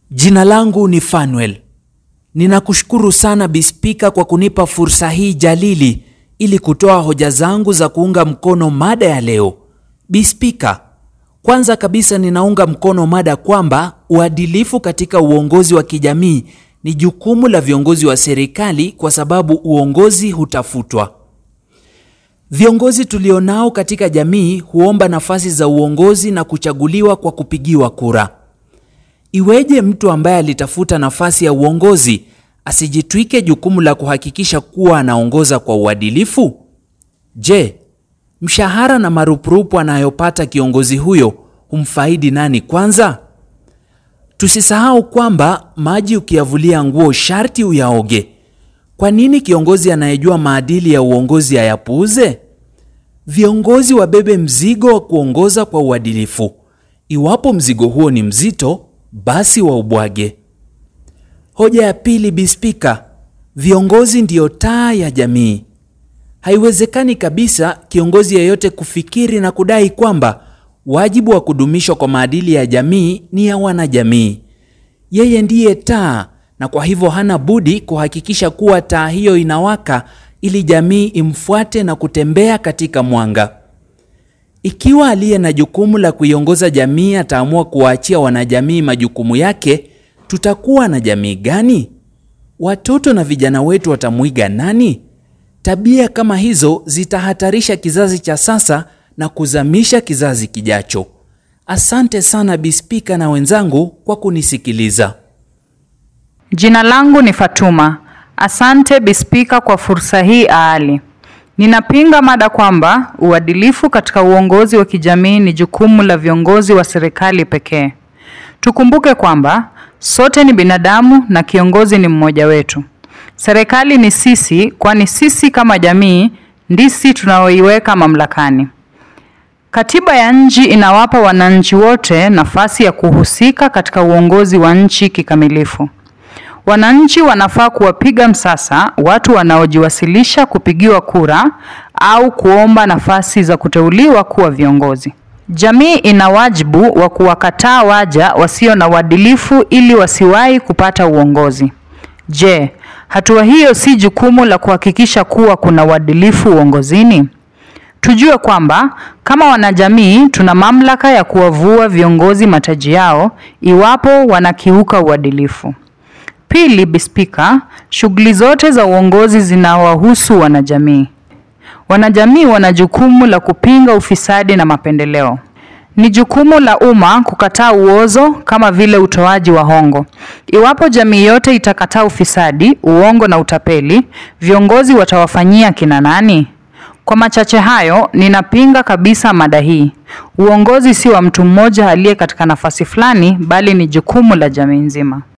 Jina langu ni Fanuel. Ninakushukuru sana Bi Spika kwa kunipa fursa hii jalili ili kutoa hoja zangu za kuunga mkono mada ya leo. Bi Spika, kwanza kabisa ninaunga mkono mada kwamba uadilifu katika uongozi wa kijamii ni jukumu la viongozi wa serikali kwa sababu uongozi hutafutwa. Viongozi tulionao katika jamii huomba nafasi za uongozi na kuchaguliwa kwa kupigiwa kura. Iweje mtu ambaye alitafuta nafasi ya uongozi asijitwike jukumu la kuhakikisha kuwa anaongoza kwa uadilifu? Je, mshahara na marupurupu anayopata kiongozi huyo humfaidi nani kwanza? Tusisahau kwamba maji ukiyavulia nguo sharti uyaoge. Kwa nini kiongozi anayejua maadili ya uongozi ayapuuze? Viongozi wabebe mzigo wa kuongoza kwa uadilifu. Iwapo mzigo huo ni mzito, basi waubwage. Hoja ya pili, Bi Spika, viongozi ndiyo taa ya jamii. Haiwezekani kabisa kiongozi yeyote kufikiri na kudai kwamba wajibu wa kudumishwa kwa maadili ya jamii ni ya wanajamii. Yeye ndiye taa na kwa hivyo hana budi kuhakikisha kuwa taa hiyo inawaka ili jamii imfuate na kutembea katika mwanga. Ikiwa aliye na jukumu la kuiongoza jamii ataamua kuwaachia wanajamii majukumu yake, tutakuwa na jamii gani? Watoto na vijana wetu watamwiga nani? Tabia kama hizo zitahatarisha kizazi cha sasa na kuzamisha kizazi kijacho. Asante sana Bi Spika na wenzangu kwa kunisikiliza. Jina langu ni Fatuma. Asante Bi Spika kwa fursa hii aali. Ninapinga mada kwamba uadilifu katika uongozi wa kijamii ni jukumu la viongozi wa serikali pekee. Tukumbuke kwamba sote ni binadamu na kiongozi ni mmoja wetu. Serikali ni sisi, kwani sisi kama jamii ndisi tunaoiweka mamlakani. Katiba ya nchi inawapa wananchi wote nafasi ya kuhusika katika uongozi wa nchi kikamilifu. Wananchi wanafaa kuwapiga msasa watu wanaojiwasilisha kupigiwa kura au kuomba nafasi za kuteuliwa kuwa viongozi. Jamii ina wajibu wa kuwakataa waja wasio na uadilifu ili wasiwahi kupata uongozi. Je, hatua hiyo si jukumu la kuhakikisha kuwa kuna uadilifu uongozini? Tujue kwamba kama wanajamii tuna mamlaka ya kuwavua viongozi mataji yao iwapo wanakiuka uadilifu. Pili, Bi Spika, shughuli zote za uongozi zinawahusu wanajamii. Wanajamii wana jukumu la kupinga ufisadi na mapendeleo. Ni jukumu la umma kukataa uozo kama vile utoaji wa hongo. Iwapo jamii yote itakataa ufisadi, uongo na utapeli, viongozi watawafanyia kina nani? Kwa machache hayo, ninapinga kabisa mada hii. Uongozi si wa mtu mmoja aliye katika nafasi fulani, bali ni jukumu la jamii nzima.